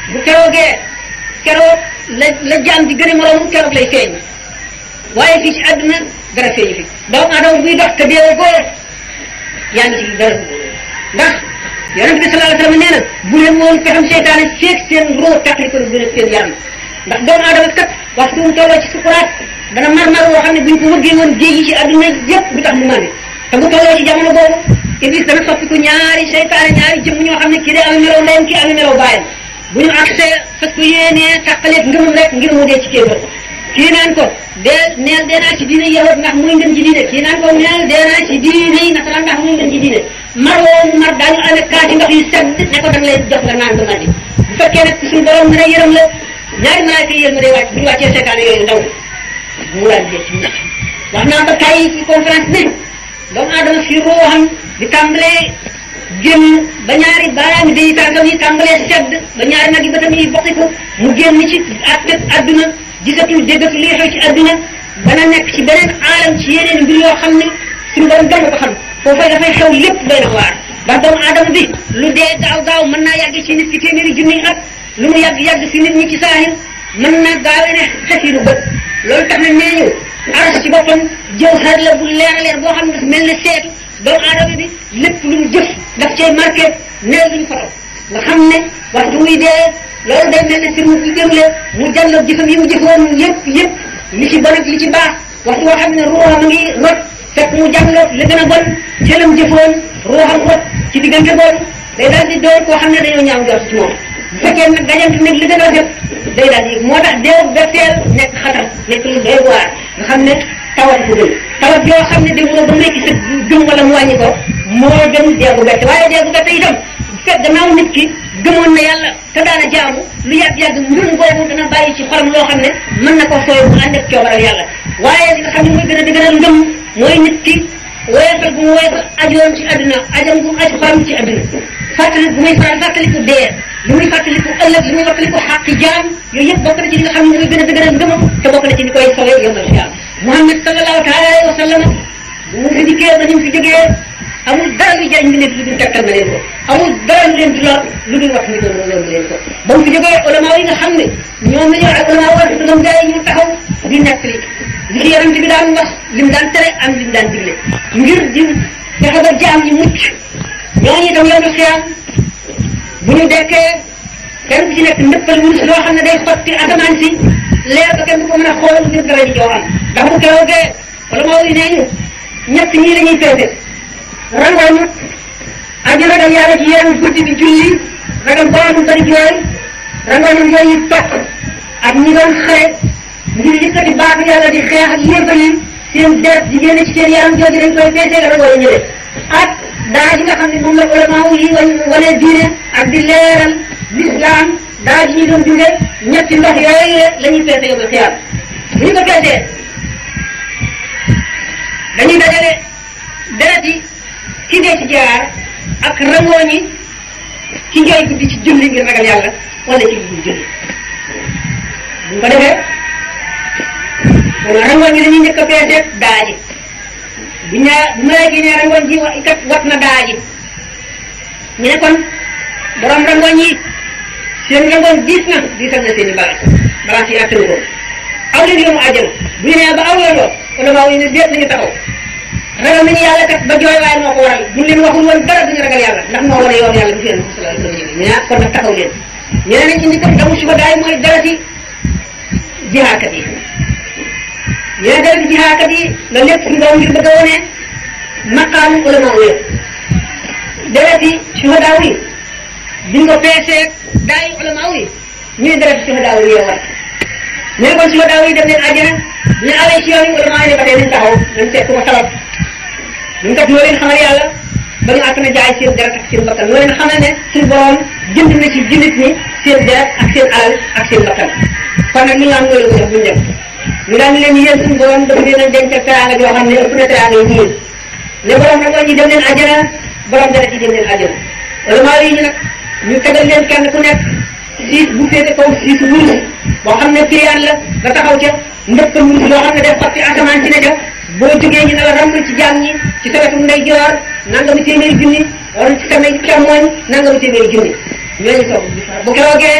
bu keroogee keroog la la jaam di gën a moroom keroog lay feeñ waaye fii ci àdduna dara feeñu fi doomu aadama buy dox te deewoo ko yaa ngi ci dara ndax yonent bi sallallahu alayhi wasallam nee na bu leen woon pexam seytaane feeg seen roo tàqali ko gën a seen yaram ndax doomu aadama kat waxtu mu tolloo ci sukuraat dana mar-mar woo xam ne buñ ko wëggee woon géej yi ci àdduna yëpp du tax mu màndi te bu tolloo ci jamono boobu iblis dana soppiku ñaari seytaane ñaari jëmm ñoo xam ne kii day am melaw ndeyam kii am melaw baayam bu ñu accès fas ko yéenee tàqaleeg ngëmam rek ngir mu dee ci kéefar kii naan ko dee neel dee naa ci diine yahud ndax muy ngën ci diine kii naan ko neel dee naa ci diine yi nasaraan ndax muy ngën ci diine mar woo mu mar daañu amee kaati ndox yu sedd ne ko danga lay jox nga naan ba màndi bu fekkee nag suñu borom mën a yërëm la ñaari malaaka yi yërëm day wàcc bu ñu wàccee seytaane yooyu ndaw mu daal di ci ndax wax naa ba tey ci conférence bi doomu aadama fi ruuxam di tàmbalee génn ba ñaari baaraami day tànkam yi tàmbalee sedd ba ñaari nag yi bëtam yi bokkiku mu génn ci àttet adduna gisatul déggatul li xew ci adduna dana nekk ci beneen aalam ci yeneen mbir yoo xam ne suñu borom dong ko xam foofay dafay xew lépp doy na waar ndax doomu aadama bi lu dee gaaw gaaw mën naa yàgg ci nit ki téeméeri junniy at lu mu yàgg yàgg si nit ñi ci saahir mën na gaawee ne xefiru bët loolu tax na nee ñu aras ci boppam jëw xar la bu leer a leer boo xam ne dafa mel ne seetu doomu aadama bi lépp lu mu jëf daf cay marqué neel luñu foto nga xam ne waxtu muy dee loolu day mel ne sir mu fi démle mu jàlloog jëfam yi mu jëfoon yëpp yëpp li ci bon ak li ci baax waxtu woo xam ne ruuxam a ngi rot fekk mu jàlloog li gën a bon ci lam jëfoon ruuxam rot ci diggante boobu day daal di doon koo xam ne dañoo ñaaw jot ci moom bu fekkee nag dajant nag li gën a def day daal di moo tax deewu betteel nekk xatar nekk lu doy waar nga xam ne tawat bu gën tawat yoo xam ne demuloo ba nekk sa gëm wala mu wàññi ko moo gën deegu bette waaye deegu bette itam bu fekk gannaaw nit ki gëmoon na yàlla te daana jaamu lu yàgg-yàgg ngëm boobu dana bàyyi ci xolam loo xam ne mën na ko sooy bu ànd ak coobaral yàlla waaye li nga xam ne mooy gën a dëgëral ngëm mooy nit ki woyofal bu mu woyofal ajoon ci àdduna ajam bu mu aj xolam ci àdduna fàttali bu muy faral fàttaliku dee li muy fàttaliku ëllëg li muy fàttaliku xàqi jaam yooyu yëpp bokk na ci li nga xam ne mooy gën a dëgëral ngëmam te bokk na ci li koy sowee yombal xiyaam Muhammad sallallahu taala alayhi wa sallam bu mu fi dikkee ba ñu fi jógee amul dara lu jariñ bi nekk lu dul tegtal na leen ko amul dara lu leen di lor lu dul wax ni ko loolu leen ko ba mu fi jógee ulama yi nga xam ne ñoom la ñoo ak ulama war dëgam gaa yi ñu taxaw di nekk li li ci yonent bi daan wax lim daan tere am lim daan digle ngir di fexe ba jaam ñi mucc ñooñu itam yombal xiyaam bu ñu dekkee kenn ku ci nekk ndëppal wurus loo xam ne day xotti asamaan si leer ba kenn du ko mën a xool ngir dara ji joo am ndax bu keroogee wala moo yi nee ñu ñett ñii la ñuy peese rangoñu aji ragal yàlla ci yenn guddi bi julli ragal borom bari jooy rangoñu yooyu topp ak ñi doon xare ngir yëkkati baax yàlla di xeex ak yéefar yi seen deret di génne ci seen yaram jooju dañ koy peese nga rangoñu ñële ak daa ji nga xam ne moom la ulama yi wane diine ak di leeral l'islam daa ji ñu doon dunde ñetti ndox yooyu la ñuy peese yow xiyaam bu ñu ko peesee dañuy dajale deret yi ki dee ci jaar ak rangooñ yi ci njooy guddi ci julli ngir ragal yàlla wala ci guddi julli bu ñu ko defee kon rangooñ yi dañuy njëkk a peese daa ji bu ñaa bu ma léegi ne rangoñ ji wa kat wat na daa ji ñu ne kon borom rangoñ yi seen rangoñ diis na diisal na seen i balance balance yi attanu ko aw leen yoonu àjjana bu ñu nee ba aw yoon loo kon maa ne déet nañu taxaw ragal nañu yàlla kat ba jooy waaye moo ko waral buñ leen waxul woon dara duñu ragal yàlla ndax moo wane yoon yàlla bu fi yéen sallallahu alayhi wa sallam ñu ne kon nag taxaw leen ñu ne nañ indi kat damu suba daay mooy dara ci jihaakat yi ñu ne dara ci jihaakat yi loolu lépp suñu borom ngir bëgg a wone maqaamu ulama yi dereti shuhadaaw yi biñ ko peesee daay ulama yi ñu ne dereti shuhadaaw yi war ñu ne kon shuhadaaw yi dem leen àjjana ñu awee ci yoon yi ulama yi ne ba tey nañ taxaw nañ seet ko sabab ñu kat noo leen xamal yàlla ba ñu àtt na jaay seen deret ak seen bakkan noo leen xamal ne suñu borom jënd na ci jullit ñi seen deret ak seen alal ak seen bakkan kon nag ñu naan loolu ko def buñu dem ñu daan leen yéen suñu borom dafa leen a denc teraanga yoo xam ne ëpp na teraanga yi ñii ne borom nag ñi dem leen àjjana borom deret yi dem leen àjjana ulama yi ñu nag ñu tegal leen kenn ku nekk siis bu féete kaw siis wurus boo xam ne firiyaan la nga taxaw ca ndëpp wurus loo xam ne day xotti asamaan ci ne ca boo jógee ñu ne la ràmm ci jaam ñi ci sa wetu ndeyjoor nangami téeméeri junni wala ci sa càmmooñ nangami téeméeri junni ñooñu toog bu keroogee